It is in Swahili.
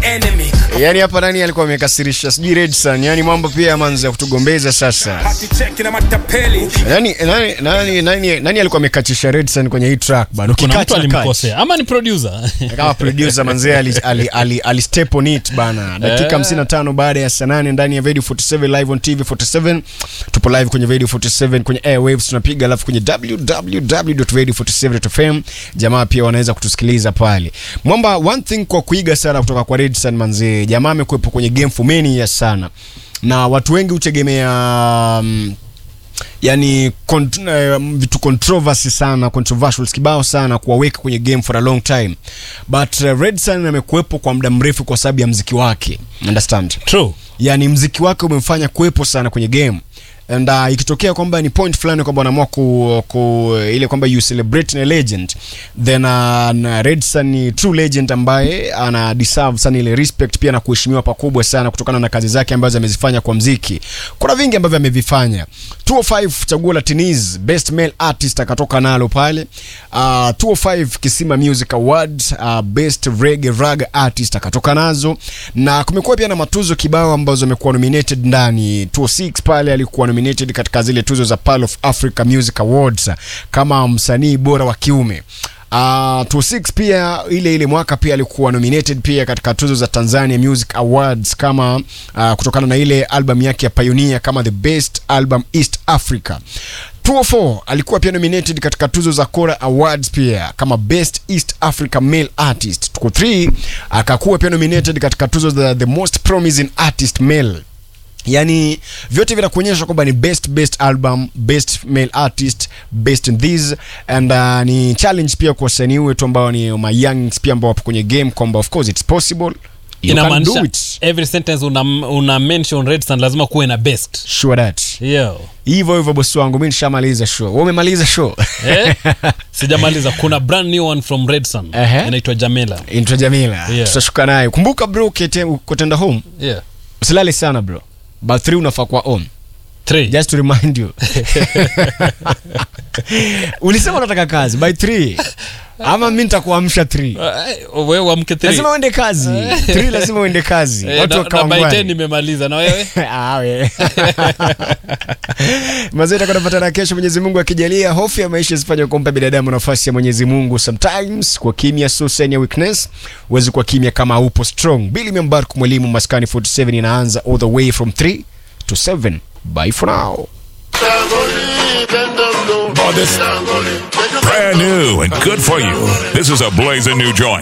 enemy. Yaani hapa nani alikuwa amekasirisha? Sijui Redson. Yaani mambo pia manza kutugombeza sasa. Hati cheki na matapeli. Nani nani nani nani, nani alikuwa amekatisha Redson kwenye hii track bado? kuna mtu Ukikata alimkosea ama ni producer kama producer manzee ali, ali, ali, ali step on it bana. Dakika Eh. 55 baada ya saa 8 ndani ya Radio 47 live on TV 47. Tupo live kwenye Radio 47 kwenye airwaves tunapiga, alafu kwenye www.radio47.fm jamaa pia wanaweza kutusikiliza pale. Mwamba, one thing kwa kuiga sana kutoka kwa Redson manzee, jamaa amekuwepo kwenye game for many years sana, na watu wengi hutegemea um, yani kont, uh, vitu controversy sana controversial kibao sana kuwaweka kwenye game for a long time but uh, Redson amekuwepo kwa muda mrefu kwa sababu ya mziki wake understand true yani mziki wake umemfanya kuwepo sana kwenye game and uh, ikitokea kwamba ni point fulani kwamba wanaamua ku, ku ile kwamba you celebrate a legend then uh, na Redson ni true legend ambaye ana deserve sana ile respect pia na kuheshimiwa pakubwa sana kutokana na kazi zake ambazo amezifanya kwa mziki. Kuna vingi ambavyo amevifanya. 205 chaguo la Tiniz best male artist akatoka nalo pale. Uh, 205 Kisima Music Award uh, best reggae rag artist akatoka nazo, na kumekuwa pia na matuzo kibao ambazo amekuwa nominated ndani. 206 pale alikuwa nominated katika zile tuzo za Pearl of Africa Music Awards kama msanii bora wa kiume. Uh, 26 pia ile ile mwaka pia alikuwa nominated pia katika tuzo za Tanzania Music Awards kama uh, kutokana na ile album yake ya Pioneer kama the best album East Africa. 204 alikuwa pia nominated katika tuzo za Kora Awards pia kama best East Africa male artist. 3 akakuwa pia nominated katika tuzo za the most promising artist male yani vyote vinakuonyesha kwamba ni best best album best male artist best in this and uh, ni challenge pia kwa wasanii wetu ambao ni my youngs pia ambao wapo kwenye game kwamba of course it's possible you can do inamaanisha it every sentence una, una mention redson lazima kuwe na best sure that yo hivyo hivyo bosi wangu mi nishamaliza show wewe umemaliza show eh? sijamaliza kuna brand new one from redson Ehe. inaitwa jamela intro jamila Yeah. tutashuka naye kumbuka bro ukete- ukotenda home yeah. usilale sana bro but 3 unafaa kuwa on Three. just to remind you ulisema unataka kazi by 3 ama mi nitakuamsha 3 Eh, wewe uamke three. lazima uende kazi 3 lazima uende kazi Eh, watu na- na by wakawangwani. 10 nimemaliza na wewe Ah, we. mazee takuwa napatana kesho mwenyezi mungu akijalia hofu ya maisha isifanye kumpa binadamu nafasi ya mwenyezi mungu sometimes kwa kimya so sign ya weakness huwezi kuwa kimya kama upo strong bili membarku mwalimu maskani 47 inaanza all the way from 3 to 7 bye for now Brand new and good for you. This is a blazing new joint.